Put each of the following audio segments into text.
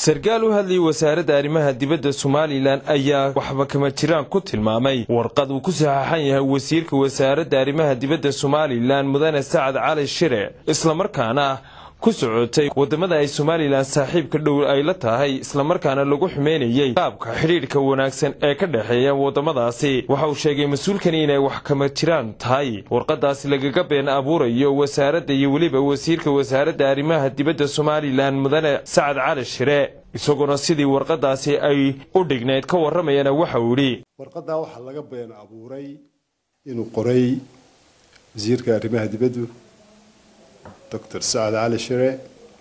sarkaal u hadlayay wasaaradda arrimaha dibadda somalilan ayaa waxba kama jiraan ku tilmaamay warqad uu ku saxaxan yahay wasiirka wasaaradda arrimaha dibadda somalilan mudane sacad cali shire islamarkaana ku socotay wadamada ay somalilan saaxiibka dhow ay la tahay islamarkaana lagu xumeynayey qaabka xidhiidhka wanaagsan ee ka dhexeeya wadamadaasi waxa uu sheegay mas-uulkani inay wax kama jiraan tahay warqadaasi lagaga been abuurayo wasaaradda iyo weliba wasiirka wasaaradda arrimaha dibadda somalilan mudane sacad cali shire isagoona sidii warqadaasi ay u dhignayd ka warramayana waxa uu yidhi warqadaa waxaa laga been abuuray inuu qoray wasiirka arrimaha dibaddu doctor sacad cali shire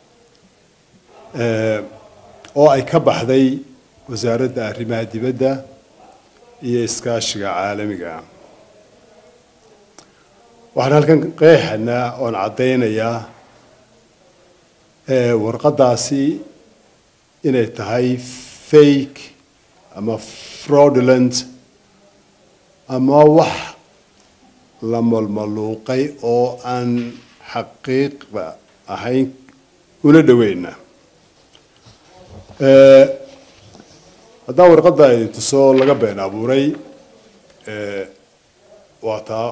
oo ay ka baxday wasaaradda arrimaha dibadda iyo iskaashiga caalamiga waxaan halkan qeexanaa oon caddaynayaa warqadaasi inay tahay fake ama fraudulent ama wax la malmaluuqay oo aan xaqiiqda ahayn una dhaweyna haddaan warqadda idin tuso laga been abuuray waa taa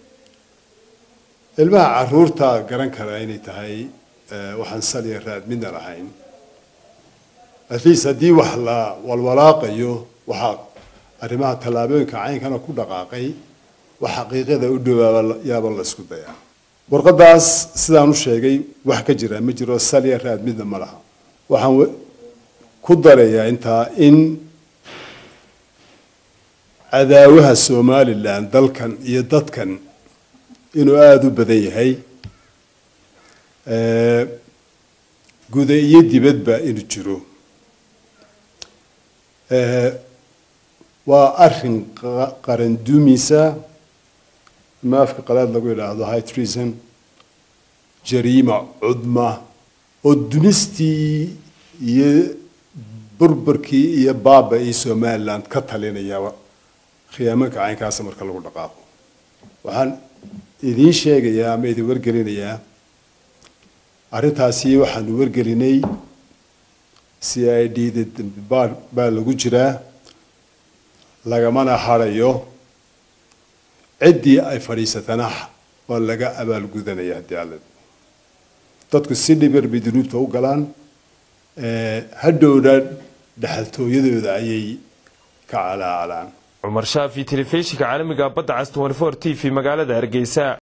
ilmaha caruurta garan kara inay tahay waxaan saliya raad midna lahayn at least haddii wax la walwalaaqayo waxaa arrimaha tallaabooyinka caynkana ku dhaqaaqay wax xaqiiqada u dhawaaba yaaba la isku dayaa warqadaas sidaan u sheegay wax ka jira ma jiro salya raad midna ma laha waxaan ku darayaa intaa in cadaawaha somalilan dalkan iyo dadkan inuu aada u badan yahay guda iyo dibadba inuu jiro waa arin qaran dumisa ama afka qalaad lagu yidhaahdo high treason jariima cudma oo dumistii iyo burburkii iyo baaba iyo somaliland ka talinaya khiyaamanka caynkaasa marka lagu dhaqaaqo waxaan idiin sheegayaa ama idin wargelinayaa arrintaasi waxaanu wargelinay c i d da dambi baar baa lagu jiraa lagamana harayo ciddii ay fadhiisatana waa laga abaalgudanaya haddii alle dadku si dhibar bay dunuubta u galaan hadhowna dhexaltooyadooda ayay ka calaacalaan cumar shaafi telefishinka caalamiga badda cas t t v magaalada hargeysa